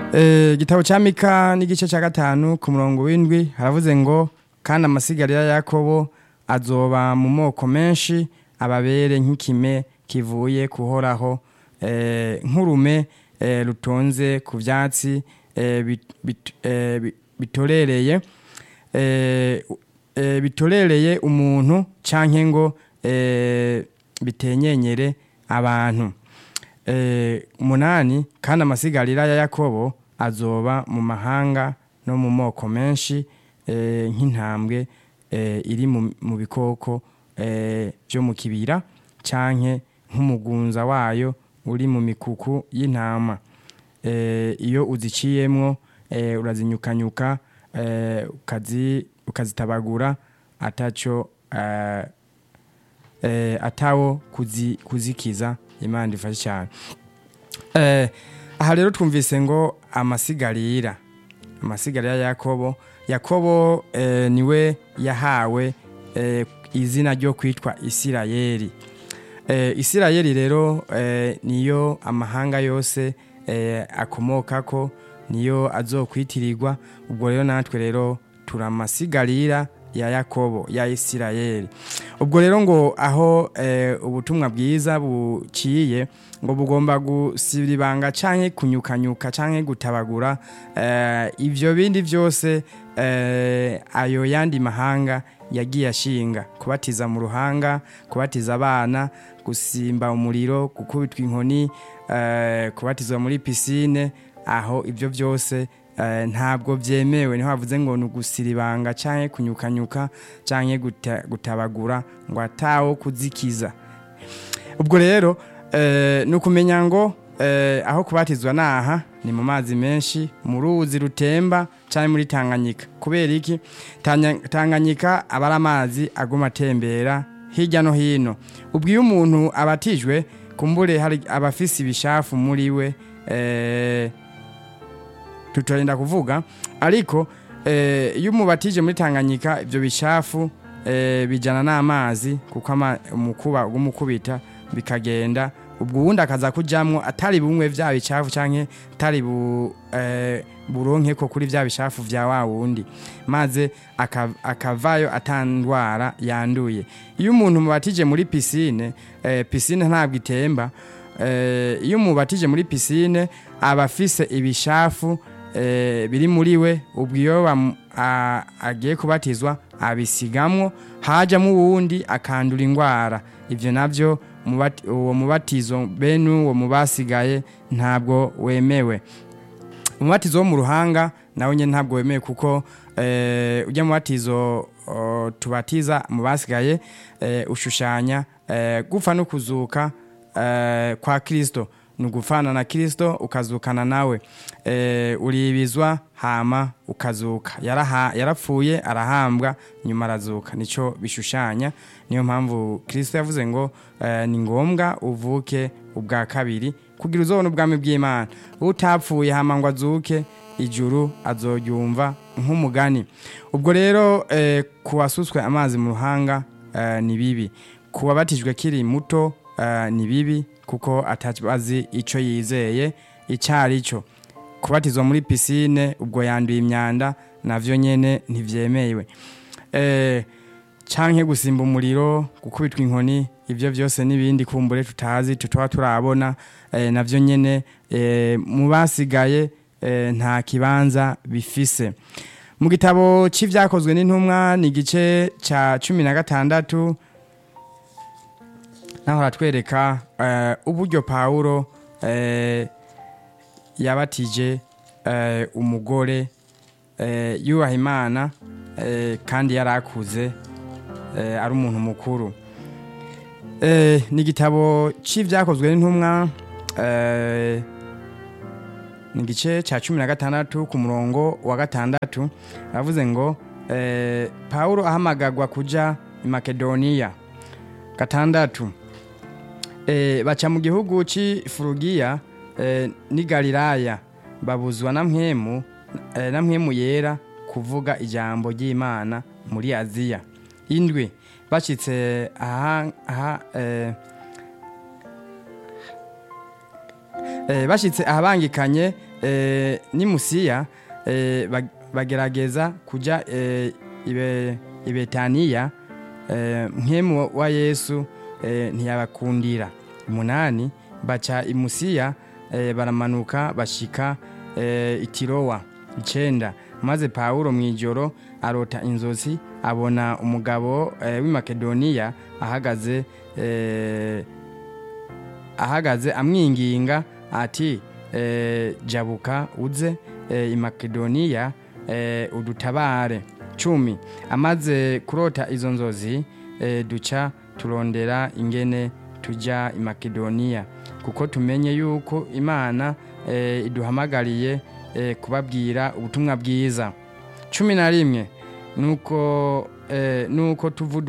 igitabo cya mika n'igice cya gatanu ku murongo w'indwi haravuze ngo kandi amasigarira ya yakobo azoba mu moko menshi ababere nk'ikime kivuye kuhoraho nk'urume rutonze ku byatsi bitorereye bitorereye umuntu cyangwa ngo bitenyenyere abantu umunani kandi amasigarira ya yakobo azoba mu mahanga no mu moko menshi nk'intambwe iri mu bikoko byo mu kibira cyangwa nk'umugunza wayo uri mu mikuku y'intama iyo uziciyemwo urazinyukanyuka ukazitabagura atacyo atawo kuzikiza imana ifashe cyane aha rero twumvise ngo amasigarira amasigarira ya yakobo yakobo niwe yahawe izina ryo kwitwa isirayeli isirayeli rero niyo amahanga yose akomoka ko niyo azokwitirirwa ubwo rero natwe rero turamasigarira ya yakobo ya isirayeli ubwo rero ngo aho ubutumwa bwiza buciye ngo bugomba gusibira ibanga cyangwa kunyukanyuka cyangwa gutabagura ibyo bindi byose ayo yandi mahanga yagiye ashinga kubatiza mu ruhanga kubatiza abana gusimba umuriro gukubitwa inkoni kubatizwa muri pisine aho ibyo byose ntabwo byemewe niho havuze ngo ni ugusira ibanga cyangwa kunyukanyuka cyangwa gutabagura ngo atawo kuzikiza ubwo rero ni ukumenya ngo aho kubatizwa ni aha ni mu mazi menshi mu ruzi rutemba cyangwa muri tanganyika kubera iki tanganyika aba ari amazi aguma atembera hirya no hino ubwo iyo umuntu abatijwe kumbure hari abafise ibishafu muri we tutarinda kuvuga ariko iyo umubatije muri tanganyika ibyo bishafu bijyana n'amazi kuko umukuba w'umukubita bikagenda ubwo ubundi akaza kujyamo atari bumwe bya bicafu cyangwa atari buronke ko kuri bya bishafu bya wa wundi maze akavayo atandwara yanduye iyo umuntu mubatije muri pisine pisine ntabwo itemba iyo umubatije muri pisine aba afise ibishafu biri muri we ubwo iyo agiye kubatizwa abisigamwo hajyamo uwundi akandura indwara ibyo nabyo uwo mubatizo bene uwo mu basigaye ntabwo wemewe umubatizo wo mu ruhanga nawe nyine ntabwo wemewe kuko ujya mu batizo tubatiza mu basigaye ushushanya gupfa no kuzuka kwa kirisito ni ugufana na kirisito ukazukana nawe uribizwa hama ukazuka yarapfuye arahambwa nyuma arazuka nicyo bishushanya niyo mpamvu kirisito yavuze ngo ni ngombwa uvuke ubwa kabiri kugira uzobone ubwami bw'imana utapfuye hama ngo azuke ijuru azoryumva nk'umugani ubwo rero ku wasutswe amazi mu ruhanga ni bibi ku wabatijwe kiri muto ni bibi kuko atabazi icyo yizeye icyo ari cyo kubatizwa muri pisine ubwo yanduye imyanda nabyo nyine ntibyemewe cyangwa gusimba umuriro gukubitwa inkoni ibyo byose n'ibindi kumbure tutazi tutaba turabona nabyo nyine mu basigaye nta kibanza bifise mu gitabo cy'ibyakozwe n'intumwa ni igice cya cumi na gatandatu naho haratwereka uburyo pawuro yabatije umugore yubaha imana kandi yari akuze ari umuntu mukuru ni igitabo cy'ibyakozwe n'intumwa ni igice cya cumi na gatandatu ku murongo wa gatandatu aravuze ngo pawuro ahamagagwa kujya i makedoniya gatandatu baca mu gihugu cy'ifurugiya n'i galilaya babuzwa na mwemu na mwemu yera kuvuga ijambo ry'imana muri aziya indwi bashyitse aha eh, bashitse ahabangikanye eh, ni musiya eh, bag- bagerageza kuja eh, ibe, ibetaniya eh, nkemu wa yesu eh, ntiyabakundira umunani baca imusiya eh, baramanuka bashika eh, itirowa icenda maze pawulo mu ijoro arota inzozi abona umugabo eh, w'i makedoniya ahagaze eh, ahagaze amwinginga ati eh, jabuka uze eh, i makedoniya eh, udutabare cumi amaze kurota izo nzozi eh, duca turondera ingene tujya i makedoniya kuko tumenye yuko imana eh, iduhamagariye eh, kubabwira ubutumwa bwiza cumi na rimwe nuko eh, nuko tuvudu